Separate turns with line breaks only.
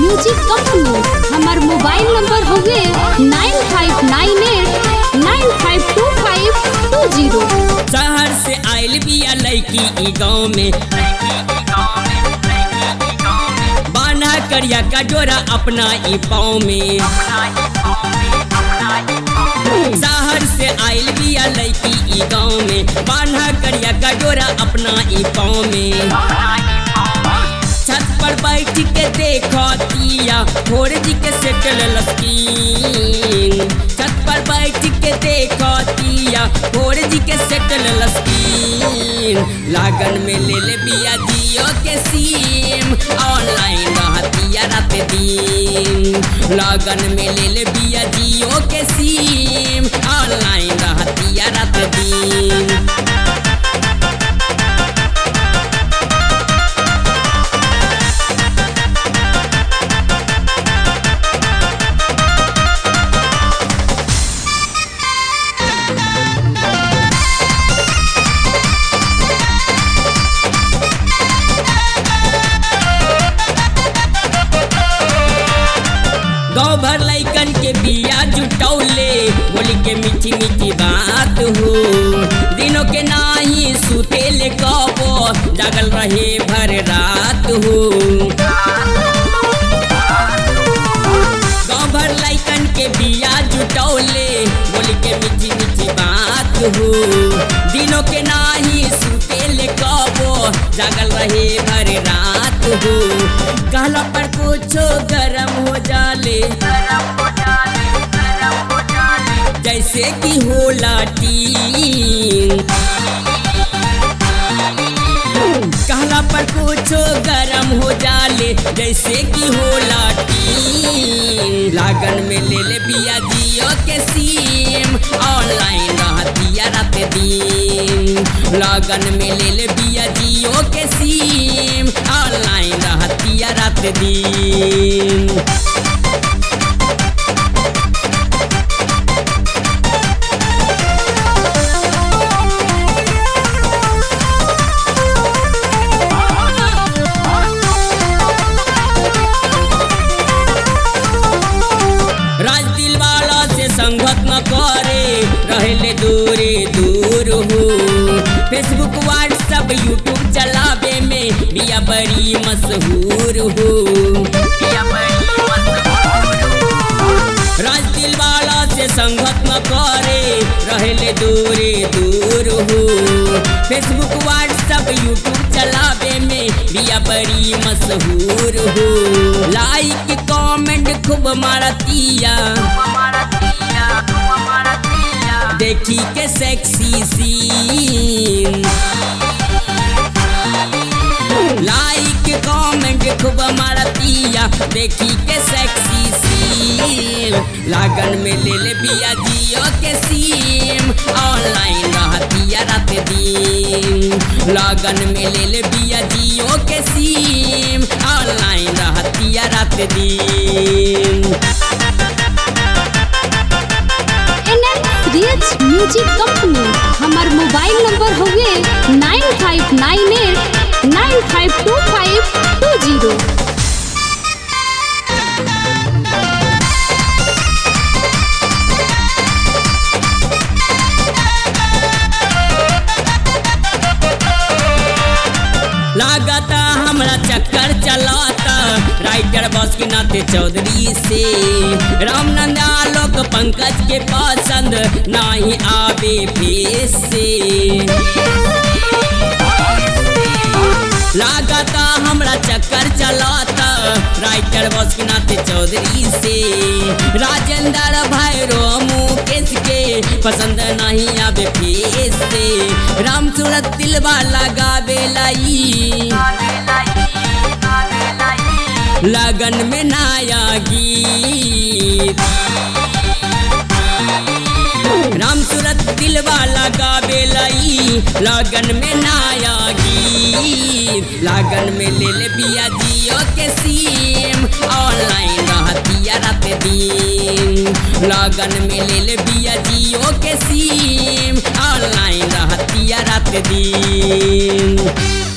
music company हमार mobile number हउवे nine five nine eight nine five two five two zero
शहर से आइल बिया लड़की ई गाँव में बाना करिया का जोरा अपना ई पाँव में शहर से आइल बिया लड़की ई गाँव में बाना करिया का जोरा अपना ई पाँव में छत पर बैठ के देखो तिया भोर जी के सेटल लस्कीन छत पर बैठ के देखो तिया भोर जी के सेटल लस्कीन लागन में ले ले बिया जियो के सीम ऑनलाइन रहतिया रात दिन लागन में ले ले बिया जियो के सीम ऑनलाइन रहतिया रात दिन गाँव भर लैकन के बिया जुटौले बोली के मीठी मीठी बात हो दिनों के नाही सुतेले कबो जागल रहे भर रात हो गाँव भर लैकन के बिया जुटौले बोली के मीठी मीठी बात हो दिनों के नाही सुतेले कबो जागल रहे भर रात हो कहला पर कुछो गरम हो जाले जैसे कि होला टीन कहला पर कुछो गरम हो जाले जैसे कि होला टीन लागन में ले ले बिया जियो के सीम ऑनलाइन रहतिया रात दिन लागन में ले ले बिया जियो के सीम ऑनलाइन रहतिया रात दिन राज दिल वाला से संगत न करे रहले दूरे दूर हो फेसबुक व्हाट्सअप यूट्यूब चलावे में बिया बड़ी मशहूर हो राज दिल वाला से संगत न करे रहले दूरे दूर हो फेसबुक व्हाट्सअप यूट्यूब चलावे में बिया बड़ी मशहूर हो लाइक कमेंट खूब मारतिया देखी के सेक्सी सीन लाइक कमेंट खूब मारतिया देखी के सेक्सी सीन लागन में ले ले बिया जियो के सीम ऑनलाइन रहतिया रात दिन लागन में ले ले बिया जियो के सीम ऑनलाइन रहतिया रात दिन
एन एन म्यूजिक कंपनी हमार मोबाइल नंबर हउवे nine five nine eight nine five two five two zero
लागता हमरा चक्कर चलाता राइटर बस के नाते चौधरी से रामनंद आलोक पंकज के पसंद नाही आवे फेस से लागता हमरा चक्कर चलाता राइटर बस के नाते चौधरी से राजेंद्र भैरो मुकेश के पसंद नहीं आवे फेस से राम सूरत दिलवा लगावे लाई लगन में नया गीत राम सूरत दिलवा लगावे लाई लगन में नया गीत लगन में ले ले बिया जियो के सीम ऑनलाइन रहतिया रात दिन लगन में ले ले बिया जियो के सीम ऑनलाइन रहतिया रात दिन